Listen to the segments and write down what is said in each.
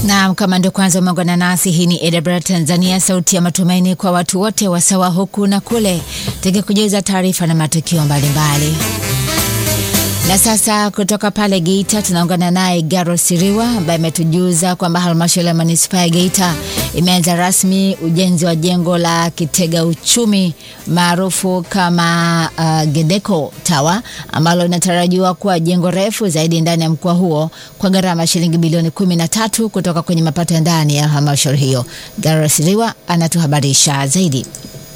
Naam, kama ndio kwanza umeungana nasi, hii ni AWR Tanzania, sauti ya matumaini kwa watu wote wasawa huku na kule, tukikujuza taarifa na matukio mbalimbali. Na sasa kutoka pale Geita tunaungana naye Garo Siriwa ambaye ametujuza kwamba halmashauri ya manispaa ya Geita imeanza rasmi ujenzi wa jengo la kitega uchumi maarufu kama uh, Gedeko Tower ambalo linatarajiwa kuwa jengo refu zaidi ndani ya mkoa huo kwa gharama ya shilingi bilioni kumi na tatu kutoka kwenye mapato ya ndani ya halmashauri hiyo. Garo Siriwa anatuhabarisha zaidi.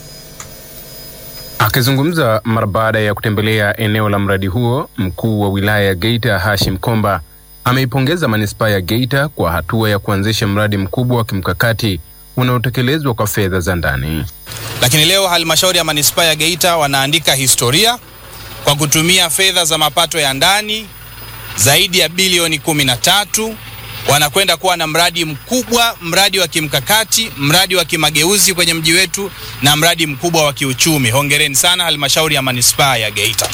Akizungumza mara baada ya kutembelea eneo la mradi huo, mkuu wa wilaya ya Geita Hashim Komba ameipongeza manispaa ya Geita kwa hatua ya kuanzisha mradi mkubwa wa kimkakati unaotekelezwa kwa fedha za ndani. Lakini leo halmashauri ya manispaa ya Geita wanaandika historia kwa kutumia fedha za mapato ya ndani zaidi ya bilioni kumi na tatu wanakwenda kuwa na mradi mkubwa, mradi wa kimkakati, mradi wa kimageuzi kwenye mji wetu na mradi mkubwa wa kiuchumi. Hongereni sana halmashauri ya manispaa ya Geita.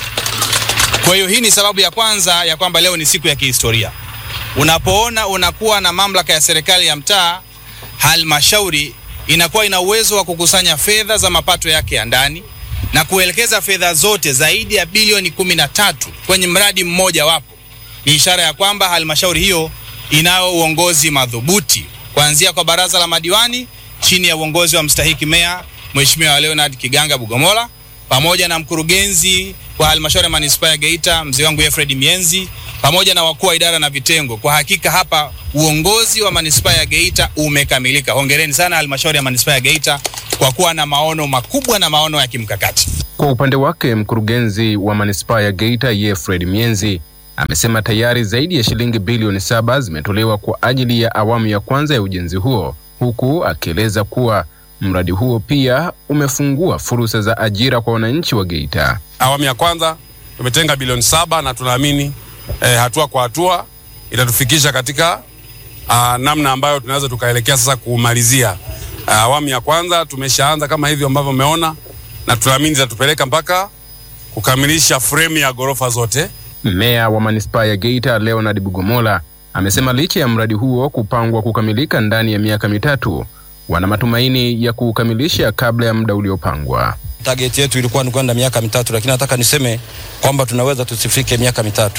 Kwa hiyo hii ni sababu ya kwanza ya kwamba leo ni siku ya kihistoria. Unapoona unakuwa na mamlaka ya serikali ya mtaa, halmashauri inakuwa ina uwezo wa kukusanya fedha za mapato yake ya ndani na kuelekeza fedha zote zaidi ya bilioni kumi na tatu kwenye mradi mmoja wapo, ni ishara ya kwamba halmashauri hiyo inayo uongozi madhubuti kuanzia kwa baraza la madiwani chini ya uongozi wa mstahiki meya Mheshimiwa Leonard Kiganga Bugomola pamoja na mkurugenzi wa halmashauri ya manispaa ya Geita mzee wangu Efred Mienzi pamoja na wakuu wa idara na vitengo. Kwa hakika hapa uongozi wa manispaa ya Geita umekamilika. Hongereni sana halmashauri ya manispaa ya Geita kwa kuwa na maono makubwa na maono ya kimkakati. Kwa upande wake, mkurugenzi wa manispaa ya Geita Efred Mienzi amesema tayari zaidi ya shilingi bilioni saba zimetolewa kwa ajili ya awamu ya kwanza ya ujenzi huo, huku akieleza kuwa mradi huo pia umefungua fursa za ajira kwa wananchi wa Geita. Awamu ya kwanza tumetenga bilioni saba na tunaamini eh, hatua kwa hatua itatufikisha katika uh, namna ambayo tunaweza tukaelekea sasa kumalizia uh, awamu ya kwanza. Tumeshaanza kama hivyo ambavyo umeona, na tunaamini zitatupeleka mpaka kukamilisha fremu ya ghorofa zote. Meya wa manispaa ya Geita Leonard Bugomola amesema licha ya mradi huo kupangwa kukamilika ndani ya miaka mitatu, wana matumaini ya kuukamilisha kabla ya muda uliopangwa. Target yetu ilikuwa ni kwenda miaka mitatu, lakini nataka niseme kwamba tunaweza tusifike miaka mitatu.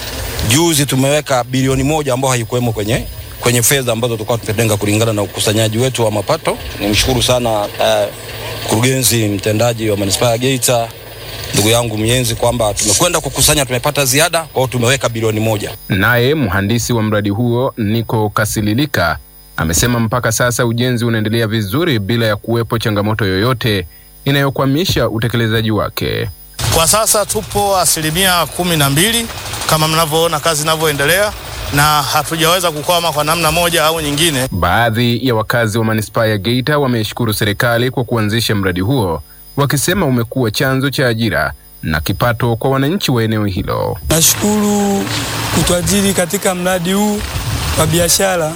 Juzi tumeweka bilioni moja ambayo haikuwemo kwenye kwenye fedha ambazo tulikuwa tumetenga kulingana na ukusanyaji wetu wa mapato. Nimshukuru sana mkurugenzi uh, mtendaji wa manispaa ya Geita ndugu yangu Mienzi kwamba tumekwenda kukusanya, tumepata ziada, kwa hiyo tumeweka bilioni moja. Naye mhandisi wa mradi huo Niko Kasililika amesema mpaka sasa ujenzi unaendelea vizuri bila ya kuwepo changamoto yoyote inayokwamisha utekelezaji wake. Kwa sasa tupo asilimia kumi na mbili kama mnavyoona kazi inavyoendelea na hatujaweza kukwama kwa namna moja au nyingine. Baadhi ya wakazi wa manispaa ya Geita wameshukuru serikali kwa kuanzisha mradi huo wakisema umekuwa chanzo cha ajira na kipato kwa wananchi wa eneo hilo. Nashukuru kutuajiri katika mradi huu wa biashara,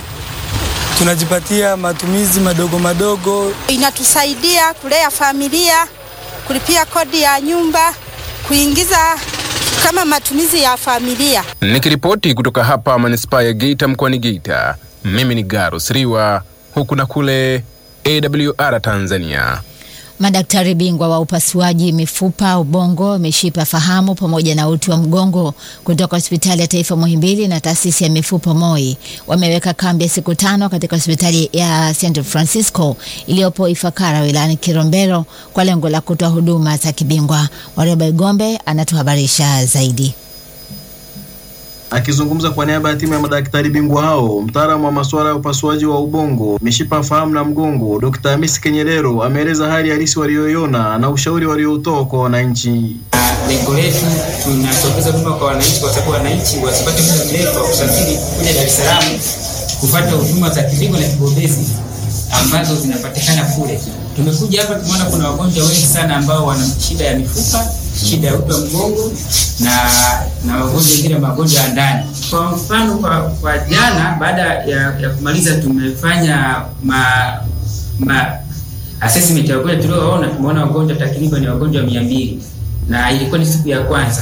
tunajipatia matumizi madogo madogo. Inatusaidia kulea familia, kulipia kodi ya nyumba, kuingiza kama matumizi ya familia. Nikiripoti kutoka hapa manispaa ya Geita mkoani Geita, mimi ni Garo Siriwa, huku na kule AWR Tanzania. Madaktari bingwa wa upasuaji mifupa, ubongo, mishipa fahamu pamoja na uti wa mgongo kutoka hospitali ya taifa Muhimbili na taasisi ya mifupa MOI wameweka kambi ya siku tano katika hospitali ya St Francisco iliyopo Ifakara wilayani Kilombero kwa lengo la kutoa huduma za kibingwa. Wareba Igombe anatuhabarisha zaidi. Akizungumza kwa niaba ya timu ya madaktari bingwa hao, mtaalamu wa masuala ya upasuaji wa ubongo, mishipa fahamu na mgongo, Dr. Hamisi Kenyerero ameeleza hali halisi walioiona na ushauri walioutoa kwa wananchi. Lengo letu tunasogeza huduma kwa wananchi, kwa sababu wananchi wasipate muda mrefu wa kusafiri kuja Dar es Salaam kupata huduma za kibingwa na kibobezi ambazo zinapatikana kule. Tumekuja hapa tumeona kuna wagonjwa wengi sana ambao wana shida ya mifupa, shida ya uti wa mgongo na na wagonjwa wengine magonjwa ya ndani. Kwa mfano, kwa, kwa jana baada ya, ya kumaliza tumefanya ma, ma assessment ya wagonjwa tuliowaona, tumeona wagonjwa takriban wagonjwa mia mbili na ilikuwa ni siku ya kwanza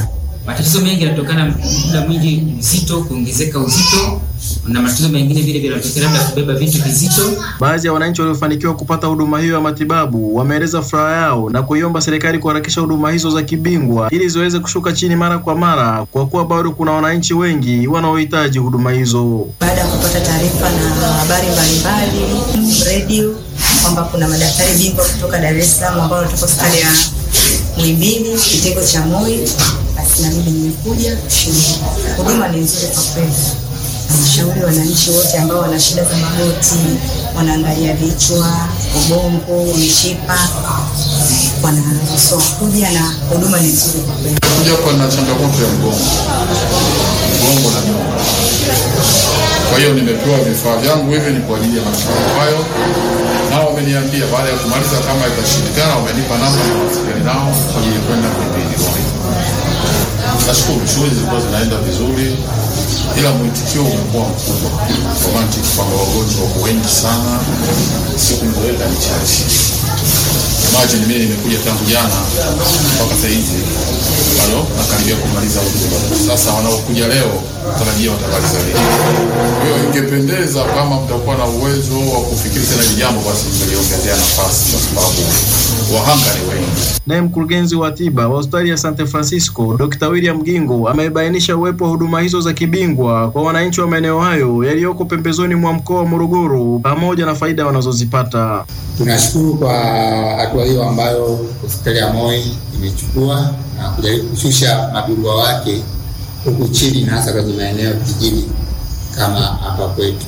Matatizo mengi yanatokana na muda mwingi uzito, kuongezeka uzito na matatizo mengine vile vile yanatokana labda kubeba vitu vizito. Baadhi ya wananchi waliofanikiwa kupata huduma hiyo ya matibabu wameeleza furaha yao na kuiomba serikali kuharakisha huduma hizo za kibingwa ili ziweze kushuka chini mara kwa mara, kwa kuwa bado kuna wananchi wengi wanaohitaji huduma hizo. Baada ya kupata taarifa na habari mbalimbali redio kwamba kuna madaktari bingwa kutoka Dar es Salaam ambao wanatoka hospitali ya Muhimbili kitengo cha MOI, basi na mimi nimekuja. Huduma ni nzuri kwa kweli. Nashauri wananchi wote ambao wana shida za magoti, wanaangalia vichwa, ubongo, mishipa, wanaruhusiwa kuja na huduma ni nzuri kwa kweli. Kuja hapa na changamoto ya mgongo, mgongo na nyonga. Kwa hiyo nimepewa vifaa vyangu hivi ni kwa ajili ya matibabu hayo, nao wameniambia baada ya kumaliza kama itashindikana, wamenipa namba ya mawasiliano nao kwa ajili ya kwenda Muhimbili. Nashukuru, shughuli zilikuwa zinaenda vizuri, ila mwitikio umekuwa mkubwa kwa mantiki kwamba wagonjwa wako wengi sana, siku niloweka ni chache. Imagine mimi nimekuja tangu jana mpaka saa hizi bado nakaribia kumaliza huduma. Sasa wanaokuja leo tarajia watamaliza leo. Kwa hiyo ingependeza kama mtakuwa na uwezo wa kufikiri tena hili jambo, basi mngeliongezea nafasi, kwa sababu wahanga ni wengi. Naye mkurugenzi wa tiba wa hospitali ya San Francisco Dr. William Gingo amebainisha uwepo wa huduma hizo za kibingwa kwa wananchi wa maeneo hayo yaliyoko pembezoni mwa mkoa wa Morogoro pamoja na faida wanazozipata. Tunashukuru kwa hatua hiyo ambayo hospitali ya MOI imechukua na kujaribu kushusha mabingwa wake huku chini na hasa kwenye maeneo vijijini kama hapa kwetu.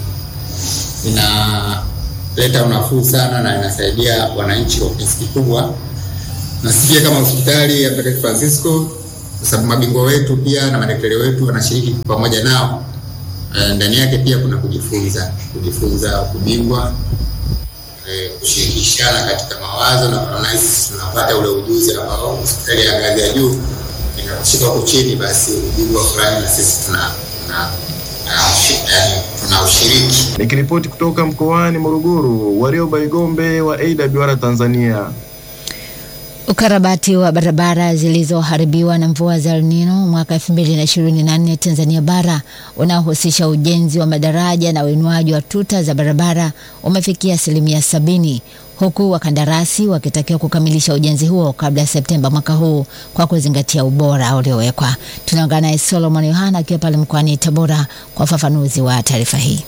Inaleta unafuu sana na inasaidia wananchi kwa kiasi kikubwa, na sisi pia kama hospitali ya Mtakatifu Francisco, kwa sababu mabingwa wetu pia na madaktari wetu wanashiriki pamoja nao. Eh, ndani yake pia kuna kujifunza kujifunza ubingwa eh, kushirikishana katika mawazo na kunaona sisi tunapata ule ujuzi ambao hospitali ya ngazi ya juu inakushika huko chini, basi ubingwa fulani na sisi tuna tuna yaani tuna ushiriki. Nikiripoti kutoka mkoani Morogoro, Warioba Igombe wa AWR Tanzania. Ukarabati wa barabara zilizoharibiwa na mvua za El Nino mwaka 2024 Tanzania bara unaohusisha ujenzi wa madaraja na uinuaji wa tuta za barabara umefikia asilimia sabini huku wakandarasi wakitakiwa kukamilisha ujenzi huo kabla ya Septemba mwaka huu kwa kuzingatia ubora uliowekwa. Tunaungana naye Solomon Yohana akiwa pale mkoani Tabora kwa ufafanuzi wa taarifa hii.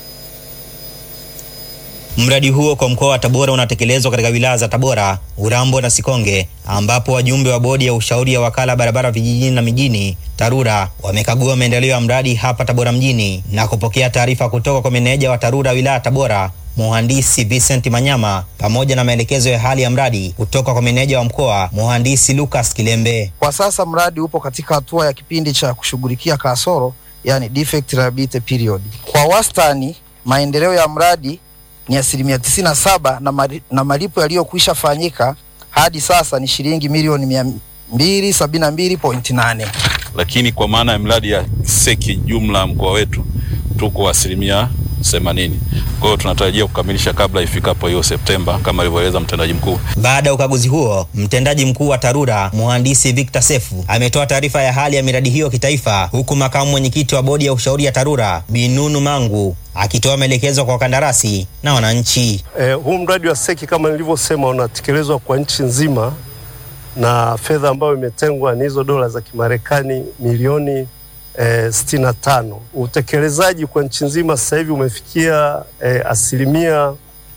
Mradi huo kwa mkoa wa Tabora unatekelezwa katika wilaya za Tabora, Urambo na Sikonge, ambapo wajumbe wa bodi ya ushauri ya wakala barabara vijijini na mijini TARURA wamekagua maendeleo ya mradi hapa Tabora mjini na kupokea taarifa kutoka kwa meneja wa TARURA wilaya Tabora Mhandisi Vincent Manyama pamoja na maelekezo ya hali ya mradi kutoka kwa meneja wa mkoa Mhandisi Lucas Kilembe. Kwa sasa mradi upo katika hatua ya kipindi cha kushughulikia kasoro, yani defect reliability period. Kwa wastani maendeleo ya mradi ni asilimia tisini na saba na, mali, na malipo yaliyokwisha fanyika hadi sasa ni shilingi milioni mia mbili sabini na mbili pointi nane. Lakini kwa maana ya mradi ya seki jumla mkoa wetu tuko asilimia themanini. Kwa hiyo tunatarajia kukamilisha kabla ifikapo hiyo Septemba kama alivyoeleza mtendaji mkuu. Baada ya ukaguzi huo, mtendaji mkuu wa TARURA mhandisi Victor Sefu ametoa taarifa ya hali ya miradi hiyo kitaifa, huku makamu mwenyekiti wa bodi ya ushauri ya TARURA Binunu Mangu akitoa maelekezo kwa wakandarasi na wananchi. Eh, huu mradi wa seki kama nilivyosema unatekelezwa kwa nchi nzima na fedha ambayo imetengwa ni hizo dola za Kimarekani milioni eh, sitini na tano. Utekelezaji kwa nchi nzima sasa hivi umefikia eh, asilimia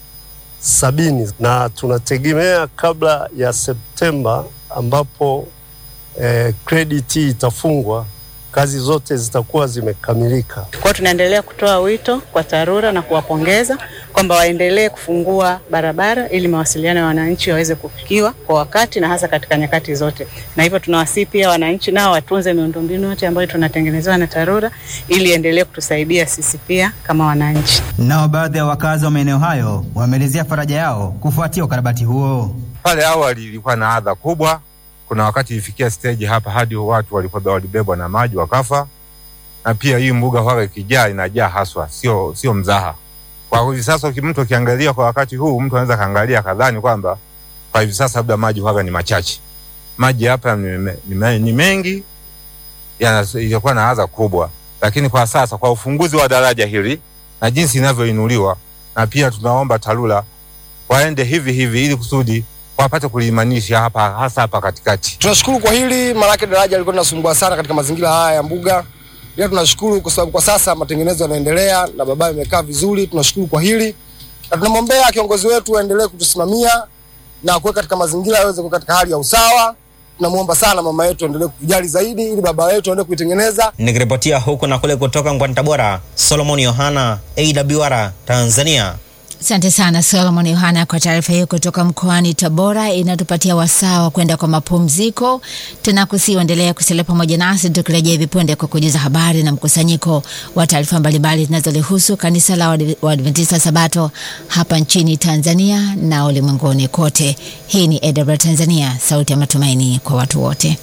sabini na tunategemea kabla ya Septemba ambapo eh, credit itafungwa kazi zote zitakuwa zimekamilika. Kwa tunaendelea kutoa wito kwa TARURA na kuwapongeza kwamba waendelee kufungua barabara ili mawasiliano ya wananchi waweze kufikiwa kwa wakati na hasa katika nyakati zote, na hivyo tunawasihi pia wananchi nao watunze miundombinu yote ambayo tunatengenezewa na TARURA ili endelee kutusaidia sisi pia kama wananchi. Nao baadhi ya wakazi wa maeneo hayo wameelezea faraja yao kufuatia ukarabati huo. Pale awali ilikuwa na adha kubwa kuna wakati ilifikia stage hapa hadi watu walikuwa walibebwa na maji wakafa, na pia hii mbuga huwa ikijaa inajaa haswa, sio sio mzaha. Kwa hivi sasa mtu akiangalia kwa wakati huu, mtu anaweza kaangalia kadhani kwamba kwa hivi sasa labda maji huwa ni machache. Maji hapa ni, ni, ni mengi yana- itakuwa na adha kubwa, lakini kwa sasa kwa ufunguzi wa daraja hili na jinsi inavyoinuliwa, na pia tunaomba TARURA waende hivi hivi ili kusudi wapate kuliimanisha hapa hasa hapa katikati. Tunashukuru kwa hili, maanake daraja lilikuwa linasumbua sana katika mazingira haya ya mbuga. Ila tunashukuru kwa sababu kwa sasa matengenezo yanaendelea na barabara imekaa vizuri. Tunashukuru kwa hili na tunamwombea kiongozi wetu aendelee kutusimamia na kuweka katika mazingira yaweze kuwa katika hali ya usawa. Tunamwomba sana mama yetu aendelee kutujali zaidi, ili barabara yetu aendelee kuitengeneza. Nikiripotia huku na kule kutoka mkoani Tabora, Solomon Yohana, AWR Tanzania. Asante sana Solomon Yohana kwa taarifa hiyo kutoka mkoani Tabora. Inatupatia wasaa wa kwenda kwa mapumziko tena, kusiuendelea kusalia pamoja nasi tukirejea hivi punde kwa kujuza habari na mkusanyiko wa taarifa mbalimbali zinazolihusu kanisa la Waadv- Waadventista Sabato hapa nchini Tanzania na ulimwenguni kote. Hii ni AWR Tanzania, sauti ya matumaini kwa watu wote.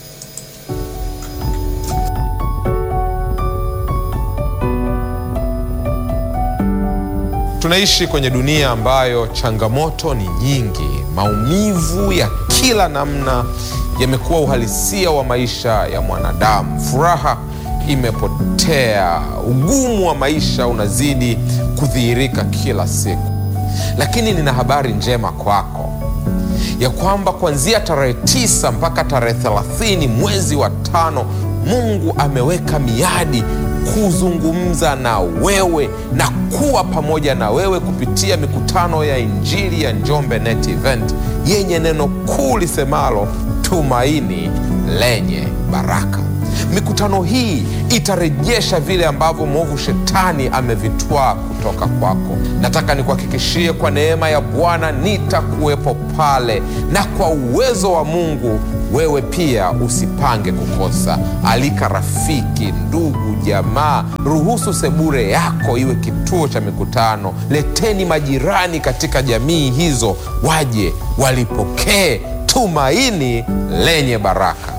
Tunaishi kwenye dunia ambayo changamoto ni nyingi. Maumivu ya kila namna yamekuwa uhalisia wa maisha ya mwanadamu. Furaha imepotea, ugumu wa maisha unazidi kudhihirika kila siku. Lakini nina habari njema kwako ya kwamba kuanzia tarehe tisa mpaka tarehe thelathini mwezi wa tano Mungu ameweka miadi kuzungumza na wewe na kuwa pamoja na wewe kupitia mikutano ya Injili ya Njombe Net Event yenye neno kuu lisemalo tumaini lenye baraka. Mikutano hii itarejesha vile ambavyo mwovu shetani amevitwaa kutoka kwako. Nataka nikuhakikishie kwa neema ya Bwana nitakuwepo pale, na kwa uwezo wa Mungu wewe pia usipange kukosa. Alika rafiki, ndugu, jamaa, ruhusu sebure yako iwe kituo cha mikutano. Leteni majirani katika jamii hizo, waje walipokee tumaini lenye baraka.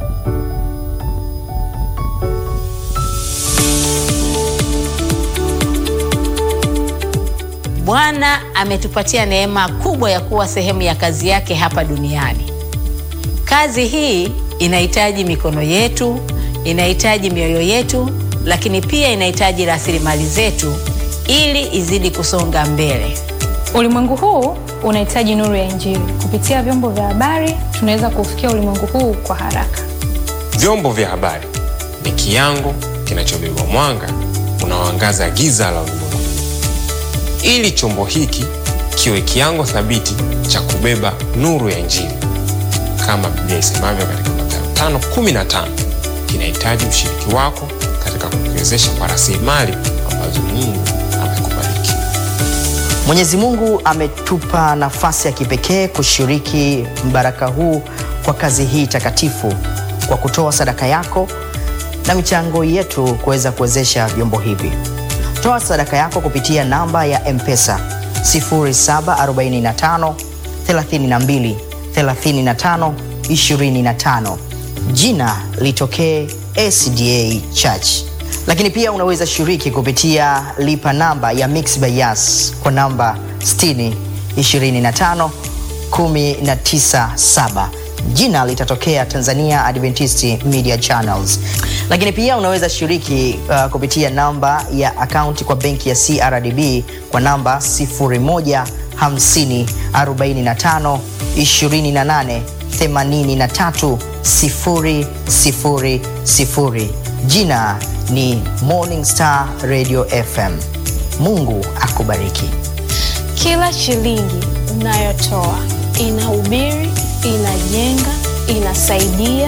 Bwana ametupatia neema kubwa ya kuwa sehemu ya kazi yake hapa duniani. Kazi hii inahitaji mikono yetu, inahitaji mioyo yetu, lakini pia inahitaji rasilimali zetu ili izidi kusonga mbele. Ulimwengu huu unahitaji nuru ya Injili. Kupitia vyombo vya habari, tunaweza kuufikia ulimwengu huu kwa haraka. Vyombo vya habari ni kiango kinachobeba mwanga unaoangaza giza la ulimwengu, ili chombo hiki kiwe kiango thabiti cha kubeba nuru ya Injili. Kama Biblia isemavyo katika Mathayo 5:15, kinahitaji ushiriki wako katika kukiwezesha kwa rasilimali ambazo Mungu amekubariki. Mwenyezi Mungu ametupa nafasi ya kipekee kushiriki mbaraka huu kwa kazi hii takatifu kwa kutoa sadaka yako na michango yetu kuweza kuwezesha vyombo hivi. Toa sadaka yako kupitia namba ya M-Pesa 0745 32 35 25. Jina litokee SDA Church. Lakini pia unaweza shiriki kupitia lipa namba ya Mixx by Yas kwa namba 60 25 197 jina litatokea Tanzania Adventist Media Channels. Lakini pia unaweza shiriki uh, kupitia namba ya akaunti kwa benki ya CRDB kwa namba 0150 45 28 83 000. Jina ni Morning Star Radio FM. Mungu akubariki. Kila shilingi unayotoa inahubiri, inajenga, inasaidia